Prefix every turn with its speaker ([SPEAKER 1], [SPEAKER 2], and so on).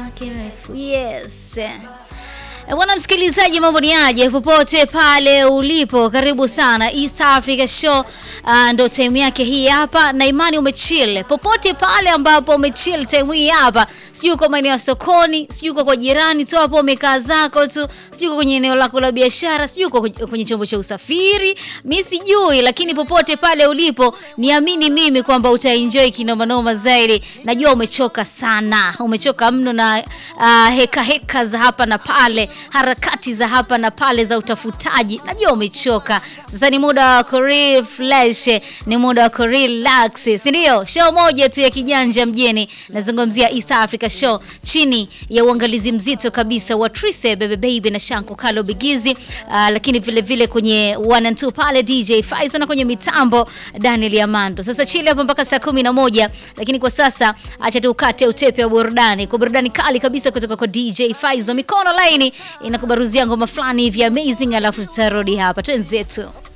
[SPEAKER 1] kirefu. Yes. E, Bwana msikilizaji, mambo ni aje popote pale ulipo, karibu sana East Africa Show. Uh, ndo time yake hii hapa, na imani umechill popote pale ambapo umechill time hii hapa, sijui uko maeneo ya sokoni, sijui uko kwa jirani tu hapo umekaa zako tu, sijui uko kwenye eneo lako la biashara, sijui uko kwenye chombo cha usafiri, mi sijui, lakini popote pale ulipo, niamini mimi kwamba utaenjoy kinoma noma zaidi. Najua umechoka sana, umechoka mno na uh, heka heka za hapa na pale harakati za hapa na pale za utafutaji, najua umechoka. Sasa ni muda wa kurefresh, ni muda wa kurelax, si ndio? Show moja tu ya kijanja mjini, nazungumzia East Africa Show chini ya uangalizi mzito kabisa wa Trise Bebe Baby na Shanko Kalo Bigizi, uh, lakini vile vile kwenye one and two pale DJ Faizo na kwenye mitambo Daniel Yamando. Sasa chile hapo mpaka saa kumi na moja, lakini kwa sasa acha tukate utepe wa burudani kwa burudani kali kabisa kutoka kwa DJ Faizo, mikono laini inakubaruzia ngoma fulani hivi amazing, alafu tutarudi hapa twenzetu.